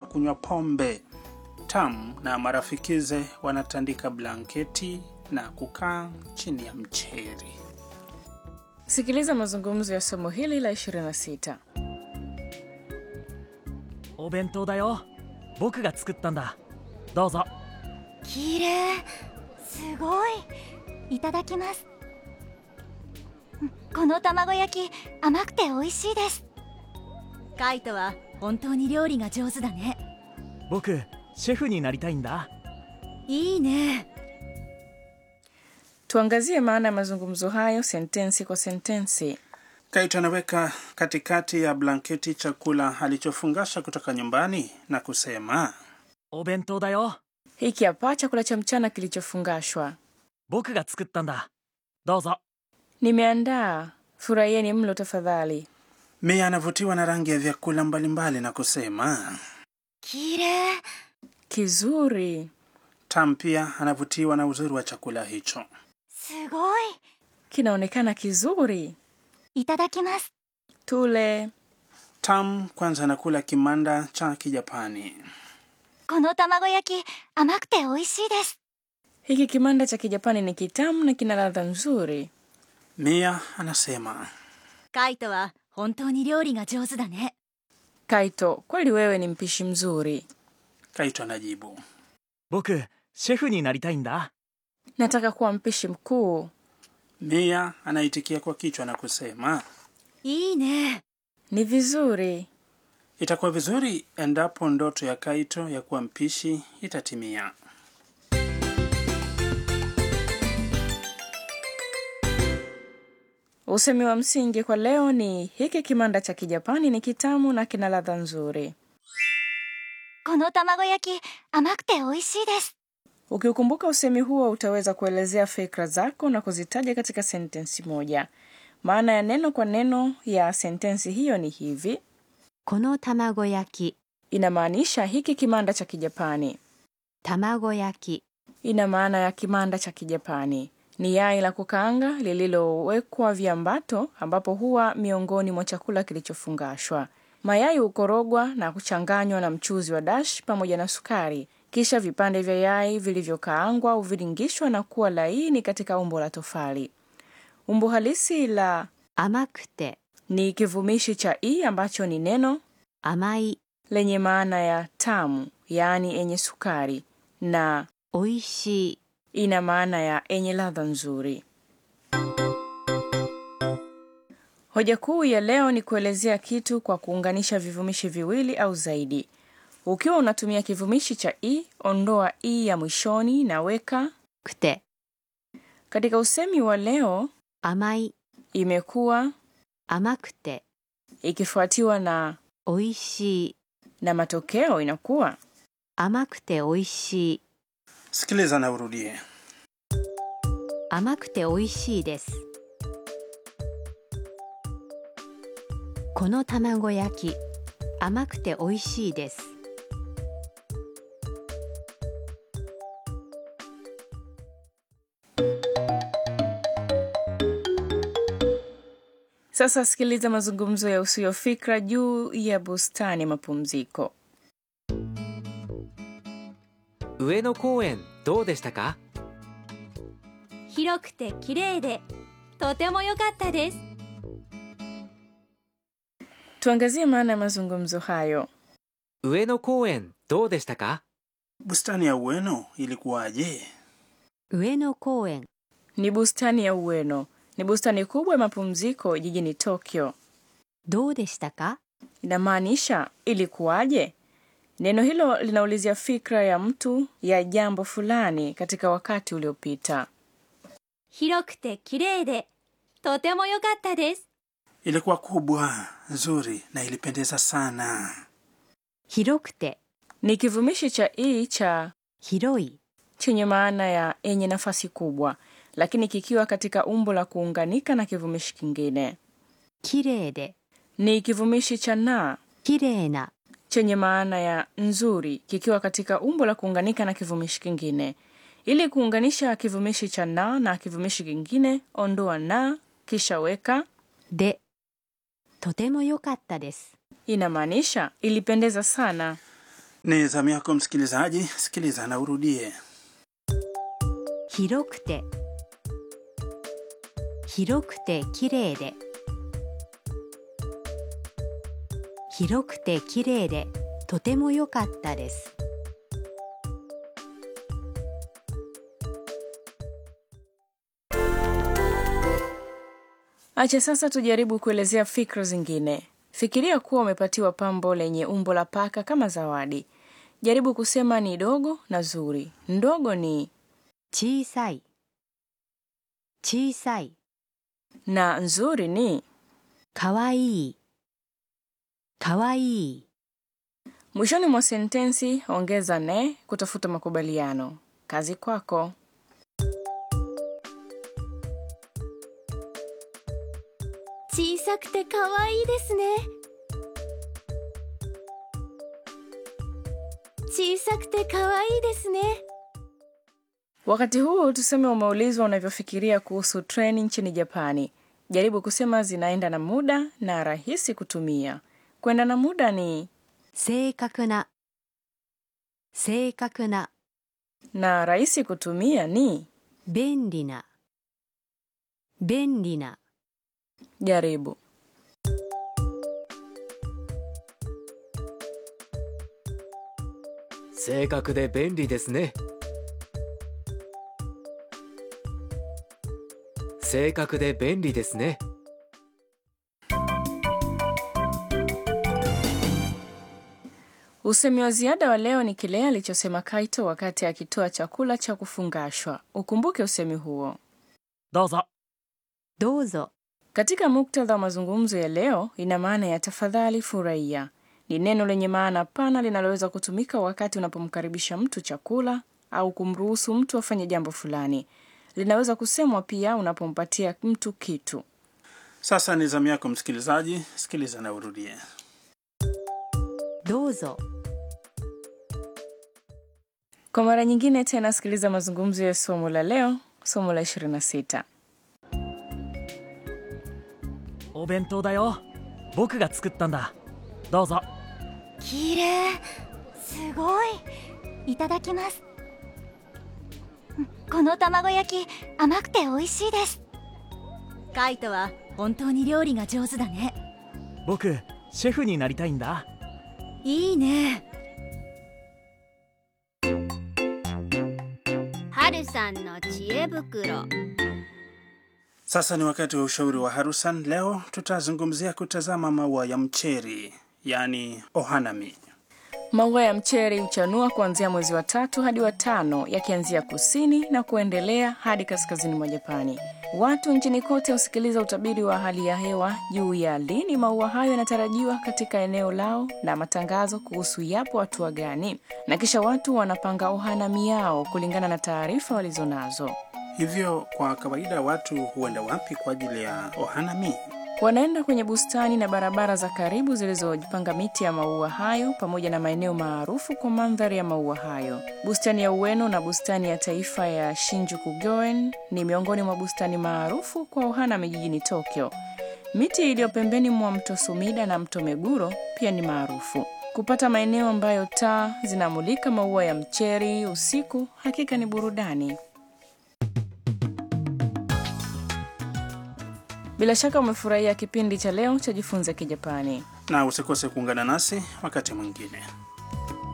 kunywa pombe. Tam na marafikize wanatandika blanketi na kukaa chini ya mcheri. Sikiliza mazungumzo ya somo hili la 26. お弁当だよ僕が作ったんだどうぞきれいすごいいただきますうんこの卵焼き甘くて美味しいですカイトは本当に料理が上手だね僕シェフになりたいんだいいね Tuangazie maana ya mazungumzo hayo sentensi kwa sentensi. Kaito anaweka katikati ya blanketi chakula alichofungasha kutoka nyumbani na kusema お弁当だよ Hiki hapa chakula cha mchana kilichofungashwa. 僕が作ったんだどうぞ Nimeandaa, furahieni mlo tafadhali. Mia anavutiwa na rangi ya vyakula mbalimbali na kusema きれい Kizuri. Tam pia anavutiwa na uzuri wa chakula hicho. すごい Kinaonekana kizuri. いただきます Tule. Tam kwanza anakula kimanda cha Kijapani. この卵焼き甘くて美味しいです Hiki kimanda cha Kijapani ni kitamu na kina ladha nzuri. Mia anasema カイトは本当に料理が上手だね Kaito, kweli wewe ni mpishi mzuri. Kaito anajibu 僕シェフになりたいんだ Nataka kuwa mpishi mkuu. Mia anaitikia kwa kichwa na kusema いいね Ni vizuri. itakuwa vizuri endapo ndoto ya Kaito ya kuwa mpishi itatimia. Usemi wa msingi kwa leo ni hiki kimanda cha Kijapani ni kitamu na kina ladha nzuri. この卵焼き甘くて美味しいです Ukiukumbuka usemi huo utaweza kuelezea fikra zako na kuzitaja katika sentensi moja. Maana ya neno kwa neno ya sentensi hiyo ni hivi: この卵焼き inamaanisha hiki kimanda cha Kijapani. 卵焼き Ina maana ya kimanda cha Kijapani ni yai la kukaanga lililowekwa viambato, ambapo huwa miongoni mwa chakula kilichofungashwa. Mayai hukorogwa na kuchanganywa na mchuzi wa dash pamoja na sukari, kisha vipande vya yai vilivyokaangwa huviringishwa na kuwa laini katika umbo la tofali. Umbo halisi la 甘くて ni kivumishi cha i ambacho ni neno 甘い lenye maana ya tamu, yaani yenye sukari, na 美味しい ina maana ya yenye ladha nzuri. Hoja kuu ya leo ni kuelezea kitu kwa kuunganisha vivumishi viwili au zaidi. Ukiwa unatumia kivumishi cha i, ondoa i ya mwishoni na weka くて katika usemi wa leo. 甘い Imekuwa 甘くて ikifuatiwa na 美味しい na matokeo inakuwa 甘くて美味しい Sikiliza na urudie. 甘くて美味しいですこの卵焼き甘くて美味しいです Sasa sikiliza mazungumzo ya usio fikra juu ya bustani ya mapumziko. 上野公園どうでしたか広くて綺麗でとても良かったです Tuangazie maana ya mazungumzo hayo. 上野公園どうでしたか Bustani ya Ueno ilikuwaje? 上野公園 Ni bustani ya Ueno, ni bustani kubwa ya mapumziko jijini Tokyo. どうでしたか Inamaanisha ilikuwaje? Neno hilo linaulizia fikra ya mtu ya jambo fulani katika wakati uliopita. 広くて綺麗でとても良かったです Ilikuwa kubwa, nzuri na ilipendeza sana. 広くて Ni kivumishi cha i cha 広い chenye maana ya yenye nafasi kubwa, lakini kikiwa katika umbo la kuunganika na kivumishi kingine. 綺麗で Ni kivumishi cha na 綺麗な chenye maana ya nzuri kikiwa katika umbo la kuunganika na kivumishi kingine. Ili kuunganisha kivumishi cha na na kivumishi kingine, ondoa na kisha weka でとても良かったです inamaanisha ilipendeza sana. Ni zamu yako msikilizaji, sikiliza na urudie. 広くて広くて綺麗で広くて綺麗でとても良かったです Acha sasa tujaribu kuelezea fikra zingine. Fikiria kuwa umepatiwa pambo lenye umbo la paka kama zawadi. Jaribu kusema ni dogo na zuri. Ndogo ni 小さい小さい na nzuri ni. かわいいかわいい Mwishoni mwa sentensi ongeza ne kutafuta makubaliano. Kazi kwako. 小さくて可愛いですね小さくて可愛いですね Wakati huu tuseme umeulizwa unavyofikiria kuhusu treni nchini Japani. Jaribu kusema zinaenda na muda na rahisi kutumia. Kwenda na muda ni 正確な正確な na rahisi kutumia ni. 便利な便利な Jaribu. 正確で便利ですね正確で便利ですね Usemi wa ziada wa leo ni kile alichosema Kaito wakati akitoa chakula cha kufungashwa. Ukumbuke usemi huo. どうぞどうぞ Katika muktadha wa mazungumzo ya leo, ina maana ya tafadhali, furahia. Ni neno lenye maana pana linaloweza kutumika wakati unapomkaribisha mtu chakula au kumruhusu mtu afanye jambo fulani. Linaweza kusemwa pia unapompatia mtu kitu. Sasa ni zamu yako msikilizaji, sikiliza na urudie. どうぞ Kwa mara nyingine tena, sikiliza mazungumzo ya somo la leo, somo la 26. お弁当だよ僕が作ったんだどうぞ綺麗すごいいただきますうんこの卵焼き甘くて美味しいですカイトは本当に料理が上手だね僕シェフになりたいんだいいね春さんの知恵袋 Sasa ni wakati wa ushauri wa Harusan. Leo tutazungumzia kutazama maua ya mcheri, yaani ohanami. Maua ya mcheri huchanua kuanzia mwezi wa tatu hadi wa tano, yakianzia kusini na kuendelea hadi kaskazini mwa Japani. Watu nchini kote husikiliza utabiri wa hali ya hewa juu ya lini maua hayo yanatarajiwa katika eneo lao na matangazo kuhusu yapo hatua gani, na kisha watu wanapanga ohanami yao kulingana na taarifa walizonazo. Hivyo kwa kawaida watu huenda wapi kwa ajili ya ohanami? Wanaenda kwenye bustani na barabara za karibu zilizojipanga miti ya maua hayo pamoja na maeneo maarufu kwa mandhari ya maua hayo. Bustani ya Ueno na bustani ya taifa ya Shinjuku Goen ni miongoni mwa bustani maarufu kwa ohanami jijini Tokyo. Miti iliyo pembeni mwa mto Sumida na mto Meguro pia ni maarufu. Kupata maeneo ambayo taa zinamulika maua ya mcheri usiku hakika ni burudani. Bila shaka umefurahia kipindi cha leo cha Jifunze Kijapani. Na usikose kuungana nasi wakati mwingine.